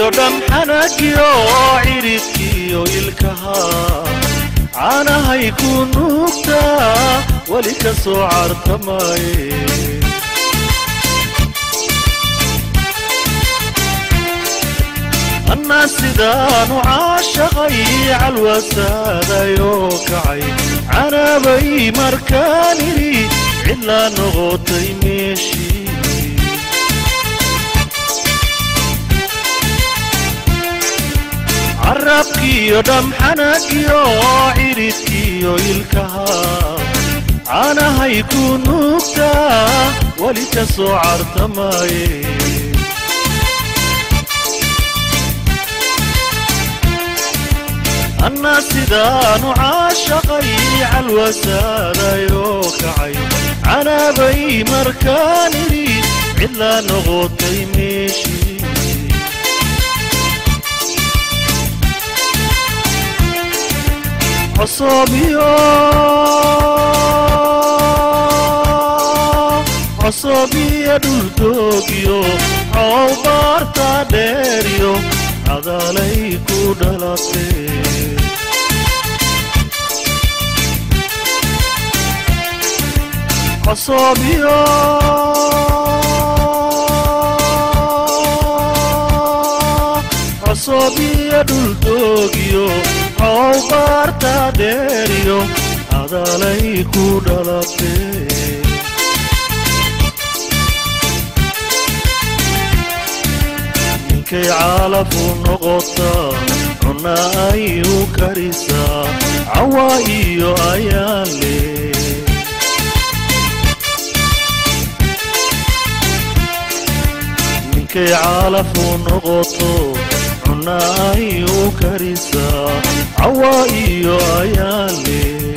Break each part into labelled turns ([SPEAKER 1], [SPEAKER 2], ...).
[SPEAKER 1] dhan xanagiyo ciridkiyo ilkaha caanahay ku nuugtaa weli ka soo cartamaye annaa sidaanu caashaqay calwasaadayoo kacay canaabay markaan idhi cidlaa noqotay meeshii carabkiyo dhamxanagiyo ciridkiyo ilkaha caanahay ku nuugtaa weli ka soo cartamaye annaa sidaanu caashaqay calwasaadayoo kacay canaabay markaan idhi cidlaa noqotay meeshii cosobiyo cosobiyo dhuldoogyo coow baarta dheeryo cadaalay ku dhalatee cosobiyo cosobiyo dhuldoogyo coow baarta dheeryo cadaalay ku dhalatee ninkay caalafu noqotaa cunna ay u karisaa cawa iyo ayaan leh ninkay caalafu noqoto cunna ay u karisaa cawa iyo ayaan leh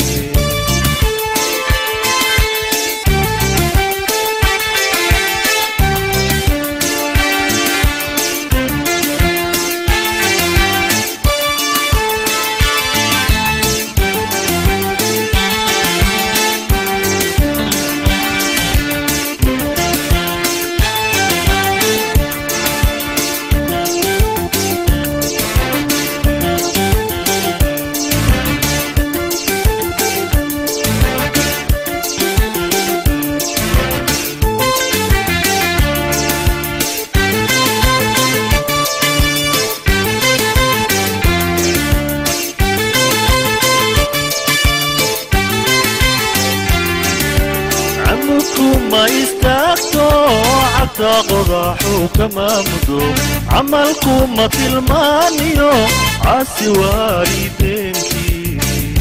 [SPEAKER 1] camudku ma istaagto cagta qodaxuu kama mudo camalku ma tilmaaniyo caasi waalideenkii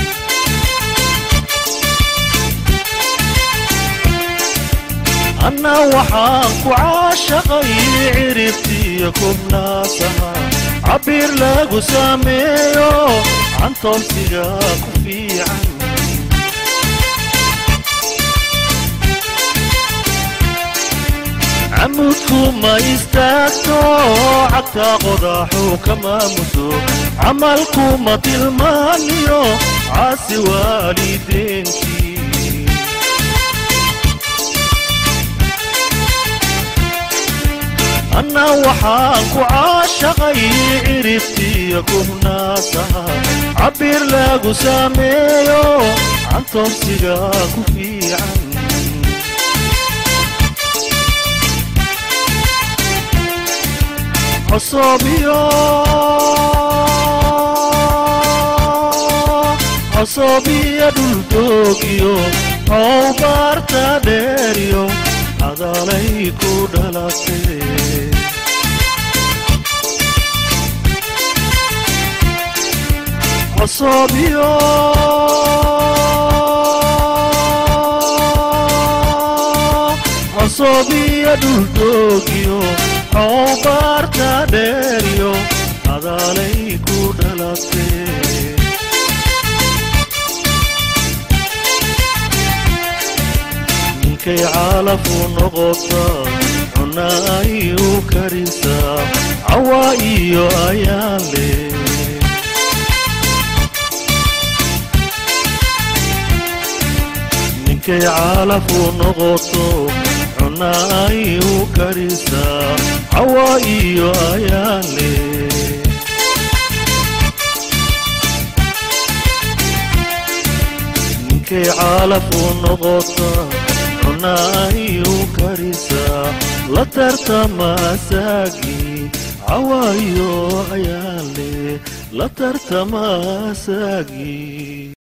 [SPEAKER 1] anna waxaan ku caashaqay ciribtiyo kubnaasaha cabir lagu sameeyo cantoolsiga ku fiican camudku ma istaagto cagta qodaxuu kama mudo camalku ma tilmaaniyo caasi waalideenkii anna waxaan ku caashaqay ciribtiyo kubnaasaha cabir lagu sameeyo cantoobsiga ku fiican cosobiyo cosobiyo dhuldoogyo coow baarta dheeryo cadaalay ku dhalatee cosobiyo cosobiyo dhuldoogyo coow baarta dheeryo cadaalay ku dhalatee ninkay caalafu noqotaa cunna ay u karisaa cawa iyo ayaan leh ninkay caalafu noqoto cunna ay u karisaa cawa iyo ayaale ninkay caalaf u noqota cuna ayu karisaa la tartama asaagii cawa iyo ayaale la tartama asaagii